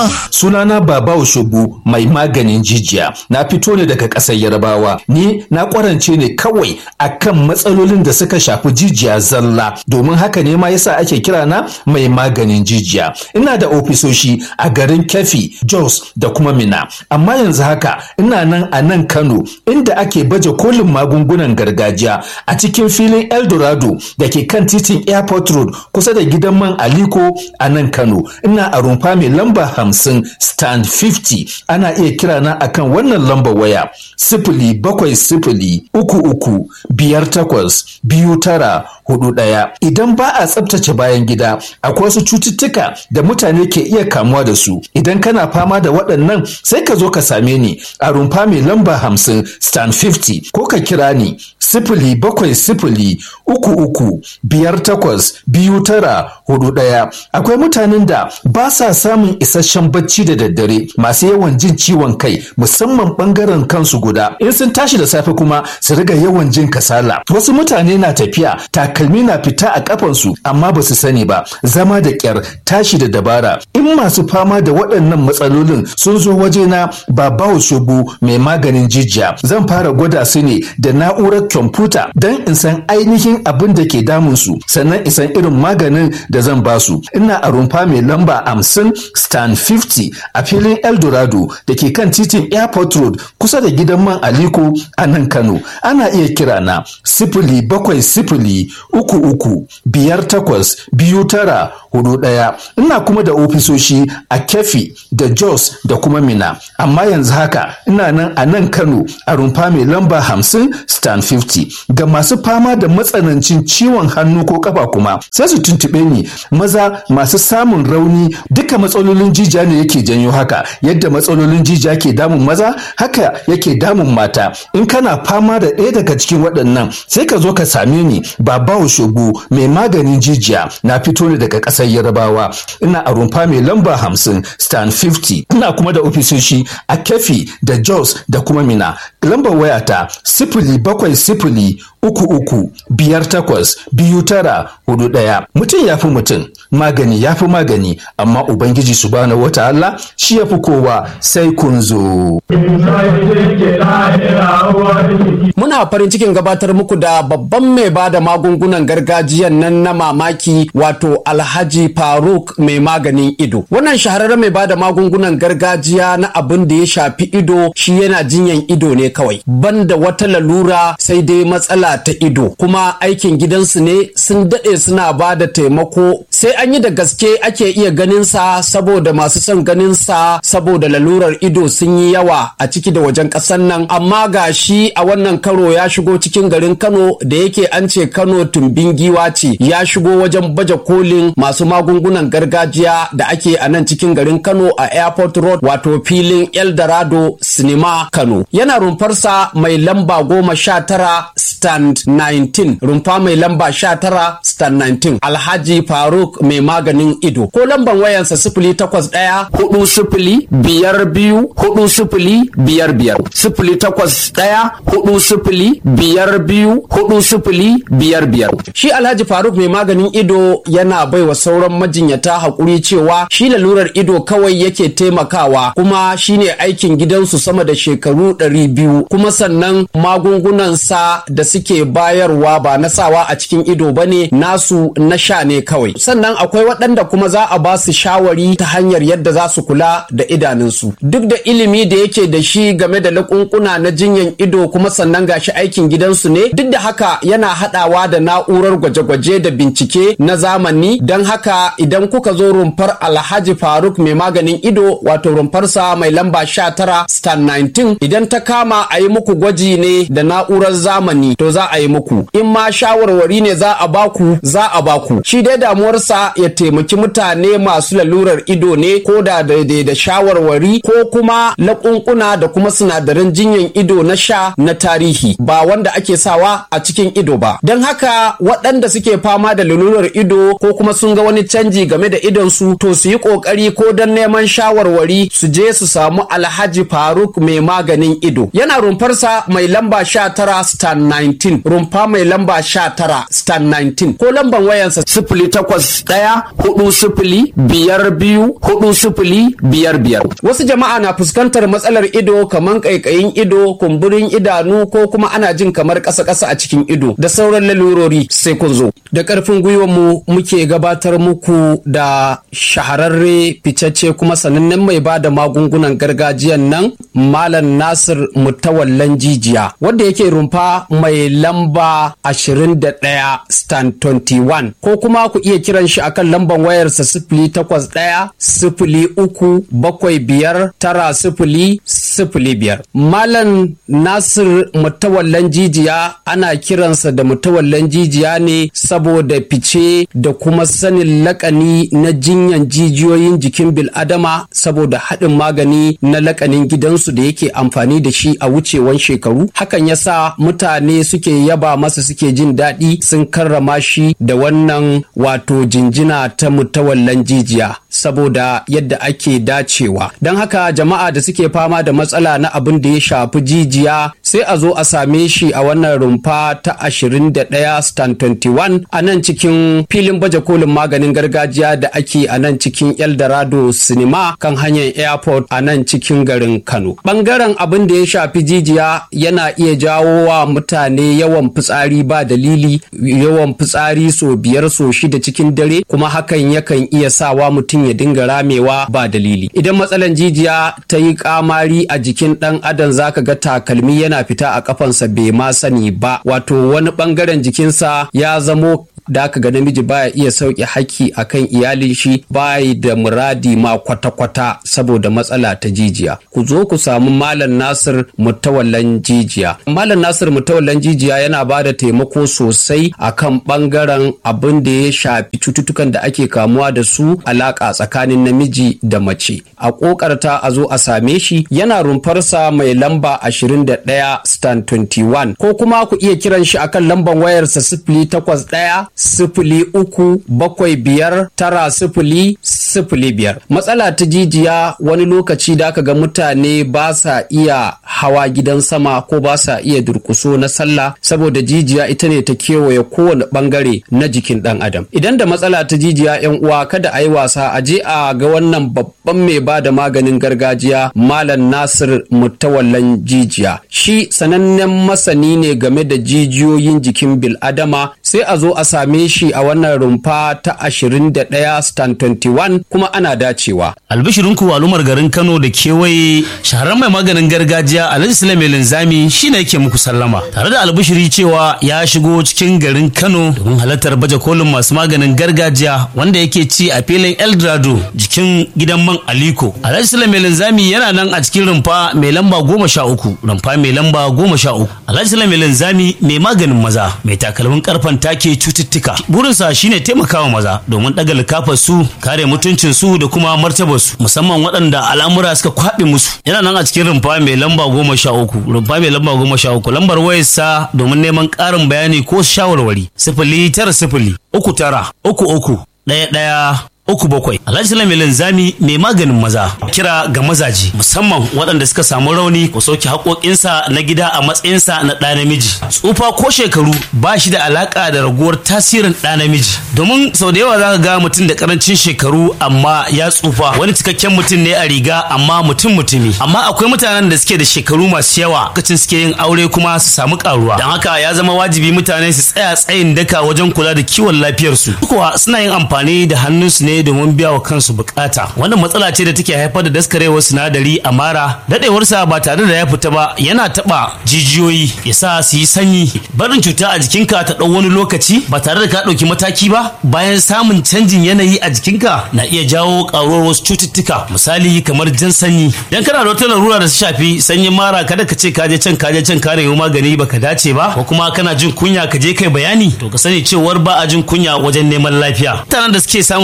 sunana baba oshobu mai maganin jijiya na fito ne daga ƙasar yarbawa ni na ƙwarance ne kawai akan matsalolin da suka shafi jijiya zalla domin haka ne ma yasa ake kira na mai maganin jijiya ina da ofisoshi a garin kefi jos da kuma mina amma yanzu haka ina nan a nan kano inda ake baje kolin magungunan gargajiya a cikin filin eldorado da ke kan titin airport road kusa da gidan man aliko a nan kano ina a rumfa mai lamba hamsin stand 50 ana iya kira na akan wannan lambar waya sifili bakwai sifili uku uku biyar takwas biyu tara hudu ɗaya idan ba a tsabtace bayan gida akwai wasu cututtuka da mutane ke iya kamuwa da su idan kana fama da waɗannan sai ka zo ka same ni a rumfa mai lamba hamsin stand 50 ko ka kira ni sifili bakwai sifili uku uku biyar takwas biyu tara hudu ɗaya akwai mutanen da ba sa samun isasshen bacci da daddare masu yawan jin ciwon kai musamman ɓangaren kansu guda in sun tashi da safe kuma su riga yawan jin kasala wasu mutane na tafiya takalmi na fita a kafansu amma ba su sani ba zama da kyar tashi da dabara in masu fama da waɗannan matsalolin sun zo wajena ba bawo shugu mai maganin jijiya zan fara gwada su ne da na'urar kwamfuta don in san ainihin abin da ke damunsu sannan in san irin maganin da zan ba su ina a rumfa mai lamba hamsin stand 50 a filin eldorado da ke kan titin airport road kusa da gidan man aliko a nan kano ana iya kira na sifili bakwai sifili uku uku biyar takwas biyu tara hudu ɗaya ina kuma da ofisoshi a kefi da jos da kuma mina amma yanzu haka ina nan a nan kano a rumfa mai lamba hamsin stand 50 ga masu fama da matsanancin ciwon hannu ko kafa kuma sai su tuntuɓe ni maza masu samun rauni duka matsalolin jijiya ne yake janyo haka yadda matsalolin jijiya ke damun maza haka yake damun mata in kana fama da ɗaya daga cikin waɗannan sai ka zo ka same ni babawo shogo mai maganin jijiya na fito ne daga ƙasar yarabawa ina a rumfa mai lamba hamsin stand 50 ina kuma da ofisoshi a kefi da jos da kuma mina lambar wayata sifili bakwai sifili uku uku biyar takwas biyu tara hudu ɗaya mutum ya fi mutum magani ya fi magani amma ubangiji subhanahu wata Allah shi ya fi kowa sai kun zo. Muna farin cikin gabatar muku da babban mai ba da magungunan gargajiyan nan na mamaki wato Alhaji Faruk mai maganin ido. Wannan shahararren mai ba da magungunan gargajiya na abin da ya shafi ido shi yana jinyan ido ne kawai. Banda wata lalura sai dai matsala ta ido kuma aikin gidansu ne sun daɗe suna ba da taimako sai an yi da gaske ake iya ganin sa saboda masu son ganin sa saboda lalurar ido sun yi yawa a ciki da wajen ƙasar nan amma ga shi a wannan karo ya shigo cikin garin Kano da yake an ce Kano tumbin giwa ce ya shigo wajen baje kolin masu magungunan gargajiya da ake a nan cikin garin Kano a Airport Road wato filin Eldorado Cinema Kano yana rumfarsa mai lamba goma sha tara stand 19 rumfa mai lamba sha tara stand 19 Alhaji Faruk mai maganin ido ko lamban wayansa sifili takwas ɗaya hudu sifili biyar biyu hudu sifili biyar biyar sifili takwas ɗaya hudu sifili biyar biyu hudu sifili biyar biyar shi Alhaji Faruk mai maganin ido yana baiwa sauran majinyata haƙuri cewa shi lalurar ido kawai yake taimakawa kuma shine aikin gidansu sama da shekaru ɗari biyu kuma sannan magungunansa da suke bayarwa ba na sawa a cikin ido bane nasu na sha ne kawai sannan akwai waɗanda kuma za a ba su shawari ta hanyar yadda za su kula da idanunsu duk da ilimi da yake da shi game da lakunkuna na jinyan ido kuma sannan gashi aikin gidansu ne duk da haka yana haɗawa da na'urar gwaje-gwaje da bincike na zamani don haka idan kuka zo rumfar alhaji faruk mai maganin ido wato rumfarsa mai lamba 19 stan 19 idan ta kama a yi muku gwaji ne da na'urar zamani to za a yi muku in ma shawarwari ne za a baku za a baku shi dai damuwarsa ya taimaki mutane masu lalurar ido ne ko da daidai da shawarwari ko kuma laƙunƙuna da kuma sinadaran jinyan ido na sha na tarihi ba wanda ake sawa a cikin ido ba don haka waɗanda suke fama da lalurar ido ko kuma sun ga wani canji game da idonsu to su yi ƙoƙari ko don neman shawarwari su je su samu alhaji faruk mai maganin ido yana rumfarsa mai lamba sha tara stan 19 rumfa mai lamba sha tara stan 19 ko lamban wayansa sifili takwas ɗaya ɗaya hudu sifili biyar biyu hudu sifili biyar biyar. Wasu jama'a na fuskantar matsalar ido kamar ƙaiƙayin ido, kumburin idanu ko kuma ana jin kamar ƙasa-ƙasa a cikin ido da sauran lalurori sai kun zo. Da ƙarfin gwiwar mu muke gabatar muku da shahararre ficacce kuma sanannen mai ba da magungunan gargajiyan nan Malam Nasir Mutawallan Jijiya wanda yake rumfa mai lamba 21 stand 21 ko kuma ku iya kiran shi akan lambar wayarsa sifili takwas ɗaya sifili uku bakwai biyar tara sifili sifili biyar. Malam Nasir Mutawallan Jijiya ana kiransa da Mutawallan Jijiya ne saboda fice da kuma sanin lakani na jinyan jijiyoyin jikin bil'adama saboda haɗin magani na lakanin gidansu da yake amfani da shi a wucewan shekaru. Hakan yasa mutane suke yaba masa suke jin daɗi sun karrama shi da wannan wato jinjina ta mutawallan jijiya saboda yadda ake dacewa don haka jama'a da suke fama da matsala na abin da ya shafi jijiya sai a zo a same shi a wannan rumfa ta 21 stand 21 a nan cikin filin baje kolin maganin gargajiya da ake a nan cikin eldorado cinema kan hanyar airport a nan cikin garin kano bangaren abin da ya shafi jijiya yana iya jawo wa mutane yawan fitsari ba dalili yawan fitsari so biyar so shida cikin dare kuma hakan yakan iya sawa mutum ya dinga ramewa ba dalili idan matsalan jijiya ta yi kamari a jikin dan adam zaka ga takalmi yana fita a kafansa bai ma sani ba wato wani bangaren jikinsa ya zamo da aka ga namiji baya iya sauke haƙƙi akan iyalin shi bayi da muradi ma kwata-kwata saboda matsala ta jijiya ku zo ku samu malam nasir mutawallan jijiya malam nasir mutawallan jijiya yana ba da taimako sosai akan bangaren abin da ya shafi cututtukan da ake kamuwa da su alaƙa tsakanin namiji da mace a ƙoƙarta a zo a same shi yana rumfarsa mai lamba 21 stand 21 ko kuma ku iya kiran shi akan lambar wayarsa sifili takwas ɗaya sifili uku bakwai biyar tara sifili sifili biyar matsala ta jijiya wani lokaci da aka ga mutane ba sa iya hawa gidan sama ko ba sa iya durkuso na sallah saboda jijiya ita ne ta kewaye kowane bangare na jikin dan adam idan da matsala ta jijiya yan uwa kada a yi wasa a je a ga wannan babban mai ba da maganin gargajiya malam nasir mutawallan jijiya shi sanannen masani ne game da jijiyoyin jikin bil'adama sai a zo a same shi a wannan rumfa ta 21 stand 21 kuma ana dacewa. Albishirinku al'ummar garin Kano da kewaye shahararren mai maganin gargajiya Alhaji Sulaiman Linzami shine yake muku sallama tare da albishiri cewa ya shigo cikin garin Kano domin halartar baje kolin masu maganin gargajiya wanda yake ci a filin Eldorado jikin gidan man Aliko. Alhaji Sulaiman Linzami yana nan a cikin rumfa mai lamba goma sha uku rumfa mai lamba goma sha uku. Alhaji Sulaiman Linzami mai maganin maza mai takalmin karfan take cututtuka. Burinsa shine taimakawa maza domin ɗaga likafar su kare mutuncin su da kuma martabar su musamman waɗanda al'amura suka kwaɓe musu. Yana nan a cikin rumfa mai lamba goma sha uku rumfa mai lamba goma sha uku lambar wayarsa domin neman ƙarin bayani ko shawarwari sifili tara sifili uku tara uku uku ɗaya ɗaya uku bakwai alhaji salami linzami mai maganin maza kira ga mazaji musamman waɗanda suka samu rauni ko sauke haƙoƙinsa na gida a matsayinsa na ɗa namiji tsufa ko shekaru ba shi da alaƙa da raguwar tasirin ɗa namiji domin sau da yawa za ka ga mutum da ƙarancin shekaru amma ya tsufa wani cikakken mutum ne a riga amma mutum mutumi amma akwai mutanen da suke da shekaru masu yawa lokacin suke yin aure kuma su samu ƙaruwa don haka ya zama wajibi mutane su tsaya tsayin daka wajen kula da kiwon lafiyarsu kuwa suna yin amfani da hannunsu ne domin biya wa kansu bukata wannan matsala ce da take haifar da daskarewar sinadari a mara dadewarsa ba tare da ya fita ba yana taba jijiyoyi ya sa su yi sanyi barin cuta a jikinka ta ɗau wani lokaci ba tare da ka ɗauki mataki ba bayan samun canjin yanayi a jikinka na iya jawo ƙaruwar wasu cututtuka misali kamar jan sanyi dan kana da wata larura da su shafi sanyin mara kada ka ce ka je can ka je can ka nemi magani baka dace ba ko kuma kana jin kunya ka je kai bayani to ka sani cewar ba a jin kunya wajen neman lafiya mutanen da suke samun matsalar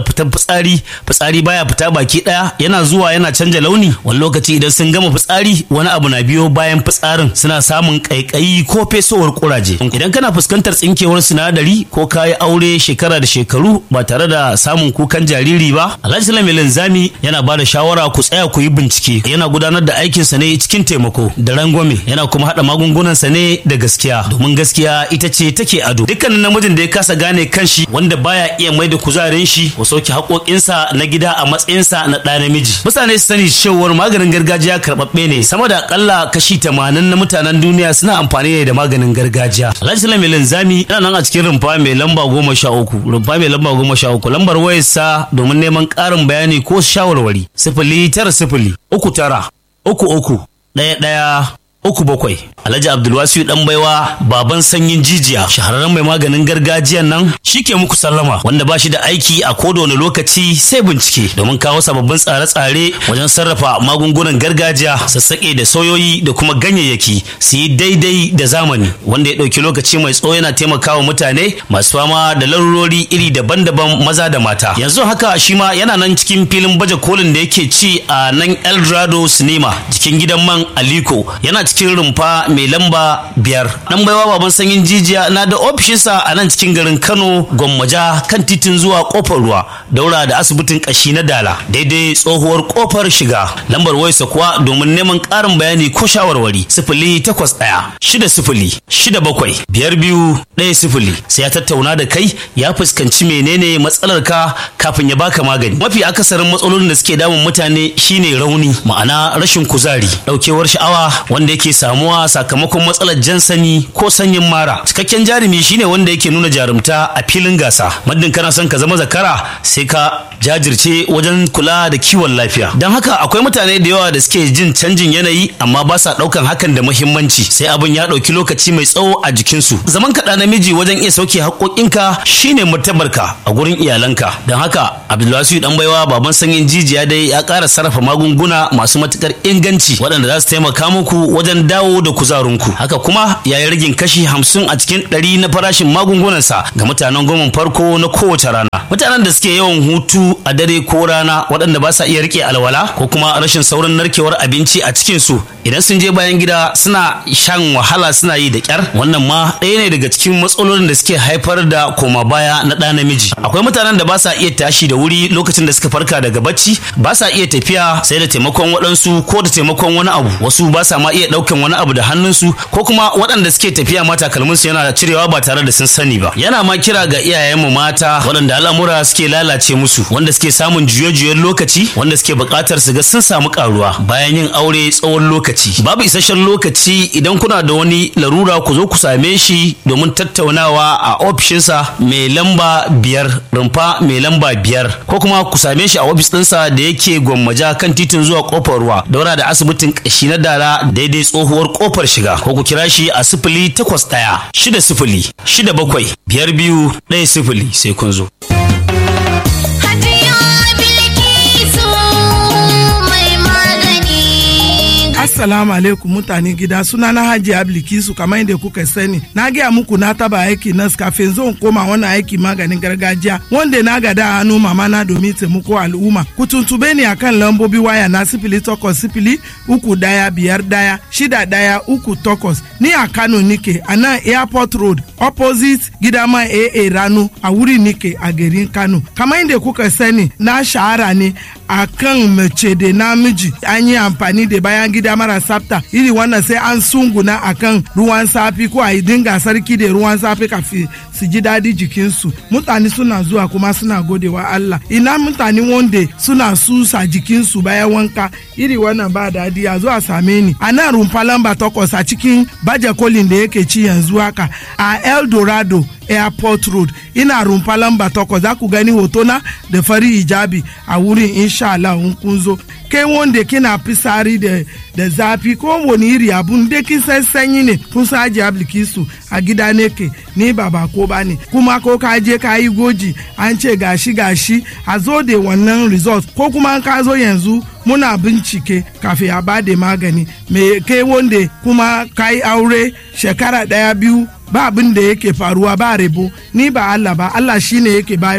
fitar fitsari fitsari baya fita baki daya yana zuwa yana canja launi wani lokaci idan sun gama fitsari wani abu na biyo bayan fitsarin suna samun kaikayi ko fesowar kuraje idan kana fuskantar tsinkewar sinadari ko kayi aure shekara da shekaru ba tare da samun kukan jariri ba alhaji sulaiman linzami yana ba da shawara ku tsaya ku yi bincike yana gudanar da aikinsa ne cikin taimako da rangwame yana kuma haɗa magungunansa ne da gaskiya domin gaskiya ita ce take ado dukkanin namijin da ya kasa gane kanshi wanda baya iya mai da kuzarin shi ko sauke haƙoƙinsa na gida a matsayinsa na ɗa namiji mutane su sani cewar maganin gargajiya karɓaɓɓe ne sama da akalla kashi tamanin na mutanen duniya suna amfani ne da maganin gargajiya alhaji sulaiman linzami yana nan a cikin rumfa mai lamba goma sha uku rumfa mai lamba goma sha uku lambar wayarsa domin neman ƙarin bayani ko shawarwari sifili tara sifili uku tara uku uku ɗaya ɗaya uku bakwai alhaji abdulwasiu dan baiwa baban sanyin jijiya shahararren mai maganin gargajiyan nan shi ke muku sallama wanda ba shi da aiki a koda wani lokaci sai bincike domin kawo sababbin tsare-tsare wajen sarrafa magungunan gargajiya sassaƙe da soyoyi da kuma ganyayyaki su yi daidai da zamani wanda ya ɗauki lokaci mai tsawo yana taimakawa mutane masu fama da larurori iri daban-daban maza da mata yanzu haka shi ma yana nan cikin filin baje kolin da yake ci a nan eldorado cinema jikin gidan man aliko yana cikin rumfa mai lamba biyar dan baiwa baban sanyin jijiya na da ofishinsa a nan cikin garin kano gwammaja kan titin zuwa kofar ruwa daura da asibitin kashi na dala daidai tsohuwar kofar shiga lambar wayarsa kuwa domin neman karin bayani ko shawarwari sifili takwas ɗaya shida sifili shida bakwai biyar biyu ɗaya sifili sai ya tattauna da kai ya fuskanci menene matsalar ka kafin ya baka magani mafi akasarin matsalolin da suke damun mutane shine rauni ma'ana rashin kuzari ɗaukewar sha'awa wanda yake samuwa sakamakon matsalar jan sani ko sanyin mara cikakken jarumi shine wanda yake nuna jarumta a filin gasa muddin kana son ka zama zakara sai ka jajirce wajen kula da kiwon lafiya don haka akwai mutane da yawa da suke jin canjin yanayi amma ba sa daukan hakan da muhimmanci sai abin ya dauki lokaci mai tsawo a jikinsu zaman kaɗa namiji wajen iya sauke haƙoƙinka shine martabarka a gurin iyalanka don haka abdulwasiu dan baiwa baban sanyin jijiya dai ya ƙara sarrafa magunguna masu matukar inganci waɗanda za su taimaka muku wajen dawo da kuzarinku haka kuma ya yi ragin kashi hamsin a cikin ɗari na farashin magungunansa ga mutanen goma farko na kowace rana mutanen da suke yawan hutu a dare ko rana waɗanda ba sa iya rike alwala ko kuma rashin saurin narkewar abinci a cikin su idan sun je bayan gida suna shan wahala suna yi da kyar wannan ma ɗaya ne daga cikin matsalolin da suke haifar da koma baya na ɗa namiji akwai mutanen da ba sa iya tashi da wuri lokacin da suka farka daga bacci ba sa iya tafiya sai da taimakon waɗansu ko da taimakon wani abu wasu ba sa ma iya ɗaukan wani abu da hannunsu ko kuma waɗanda suke tafiya ma takalminsu yana cirewa ba tare da sun sani ba yana ma kira ga iyayenmu mata waɗanda al'amura suke lalace musu wanda suke samun juye-juyen lokaci wanda suke buƙatar su ga sun samu ƙaruwa bayan yin aure tsawon lokaci babu isasshen lokaci idan kuna da wani larura ku zo ku same shi domin tattaunawa a ofishinsa mai lamba biyar rumfa mai lamba biyar ko kuma ku same shi a ofis ɗinsa da yake gwammaja kan titin zuwa kofar ruwa daura da asibitin ƙashi na dala daidai tsohuwar kofar shiga ko ku kira shi a sifili takwas ɗaya shida sifili shida bakwai biyar biyu ɗaya sifili sai kun zo. Assalamu alaikum mutane gida suna na Hajji Ablikisu kamar yadda kuka sani. Na gaya muku na taba aiki nas kafin zan koma wani aiki maganin gargajiya wanda na gada hannu mama na domin taimako al'umma. Ku tuntube ni akan lambobi waya na sifili takwas sifili uku daya biyar daya shida daya uku takwas. Ni a Kano nike a nan Airport Road opposite gidama AA Rano a wuri nike a garin Kano. Kamar yadda kuka sani na shahara ne a kan mace da namiji an yi amfani da bayan gida mara tsafta iri wannan sai an sunguna akan ruwan safi ko a yi dinga sarki da ruwan safi kafin su ji daɗi jikinsu mutane suna zuwa kuma suna godewa Allah ina mutane wanda suna susa jikinsu bayan wanka iri wannan ba daɗi a zuwa same ni a nan rumfa lamba takwas a cikin baje kolin da yake ci yanzu haka a El Dorado airport road ina rumfa lamba takwas za ku gani hotona da fari hijabi a wurin insha Allah in kun zo kai wanda kina fisari da da zafi ko wani iri abun da kin san sanyi ne kun sa aji ablikisu a gida ne ke ni ba ba ko ba ne kuma ko ka je ka yi goji an ce gashi gashi a zo da wannan result ko kuma ka zo yanzu muna bincike kafin a ba da magani me kai wanda kuma ka yi aure shekara daya biyu ba abin da yake faruwa ba rebo ni ba Allah ba Allah shine yake bayarwa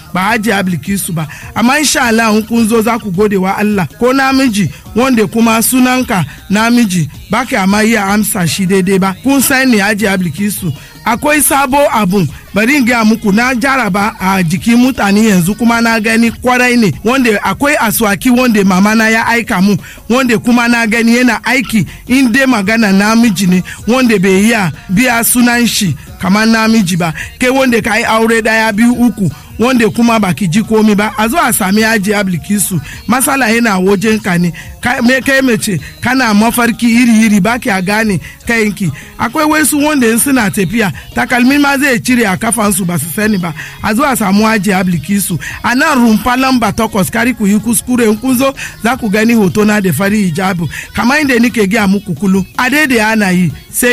ba hajiya bilkisu ba amma insha Allah in kun zo za ku gode wa Allah ko namiji wanda kuma sunanka namiji ba ka ma iya amsa shi daidai ba kun san ne hajiya bilkisu akwai sabo abun bari in gaya muku na jaraba a jikin mutane yanzu kuma na gani kwarai ne wanda akwai aswaki wanda mama na ya aika mu wanda kuma na gani yana aiki in dai magana namiji ne wanda bai iya biya sunan shi kamar namiji ba kai wanda ka yi aure daya biyu uku wanda kuma baki ji komi ba a zo a sami yaji ablikisu masala yana wajen ka ne me kai mace kana mafarki iri iri baki a gane kayanki akwai wasu wanda in suna tafiya takalmi ma zai cire a kafansu ba su sani ba a zo a samu yaji ablikisu a nan rumfa lamba takwas kari ku yi kuskure in kun zo za ku gani hoto na da fari hijabu kamar inda nike gaya muku kulu a daidai ana yi sai